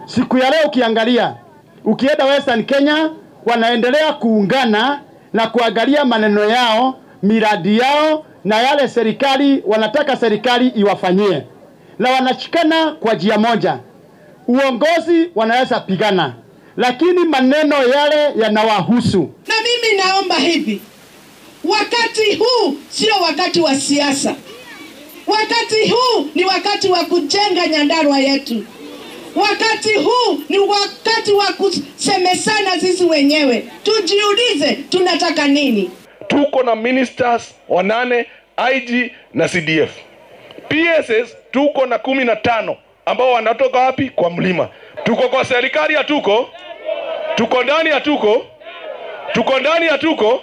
Siku ya leo ukiangalia, ukienda Western Kenya, wanaendelea kuungana na kuangalia maneno yao, miradi yao na yale serikali wanataka serikali iwafanyie, na wanashikana kwa njia moja. Uongozi wanaweza pigana, lakini maneno yale yanawahusu. Na mimi naomba hivi, wakati huu sio wakati wa siasa. Wakati huu ni wakati wa kujenga Nyandarua yetu. Wakati huu ni wakati wa kusemesana sisi wenyewe, tujiulize tunataka nini. tuko na ministers wanane IG na CDF. PSS tuko na kumi na tano ambao wanatoka wapi? Kwa mlima. Tuko kwa serikali, hatuko? Tuko ndani, hatuko? Tuko ndani, hatuko?